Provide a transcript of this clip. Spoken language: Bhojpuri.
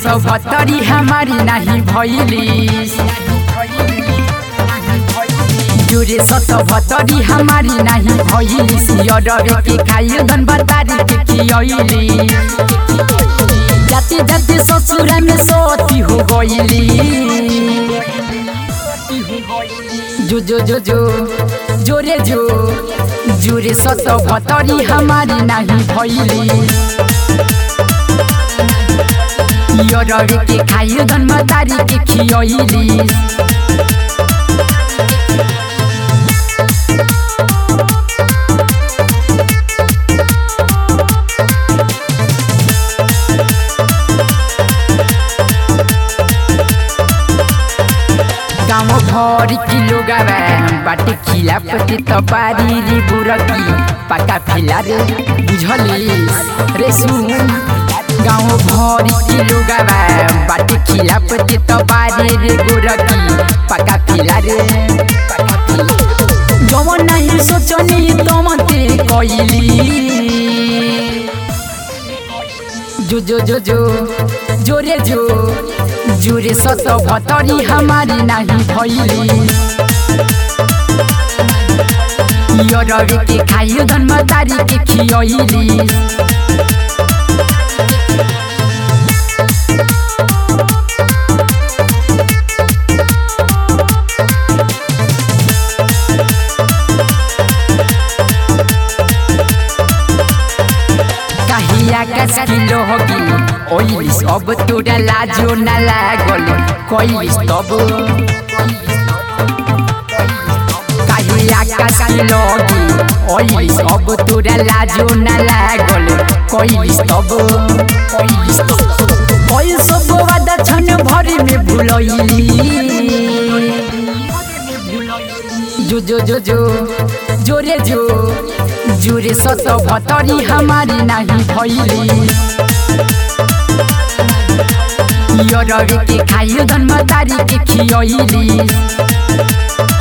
सतहत्तरी हमारी नाही भैलिस जोरे सतहत्तरी हमारी नाही भैलिस यरवे के खाइयो धन बतारी के खियली जाते जाते ससुरा में सती हो गईली जो जो जो जो जोरे जो जोरे सतहत्तरी हमारी नाही भैली यरवे के खाइयो धन बतारी के खियली गाउँ भरि किलो गावा बाटे खिला पति तपारी रे बुरकी पाका फिला रे बुझलिस रे सुन गाउँ भरि किलो गावा बाटे खिला पति तपारी रे बुरकी पाका फिला रे जवन नाही सोचनी तमते कइली जो जो जो जो जोरे जो जोरे सत भतरी हमारी नाही भैली यरवे के खाइयो धन तारी के खियली काहिया कस किलो होगी ओइलिस अब तोरा लाजो न लागल कइलिस तब काहिया कस किलो होगी ओइलिस अब तोरा लाजो न लागल कइलिस तब कइलिस तब कइल सब वादा छन भरि में भुलइली जो जो जो जो जोरे जो जोरे सत भतरी हमारी नाही भैली यरवे के खाइयो धन तारी के खियली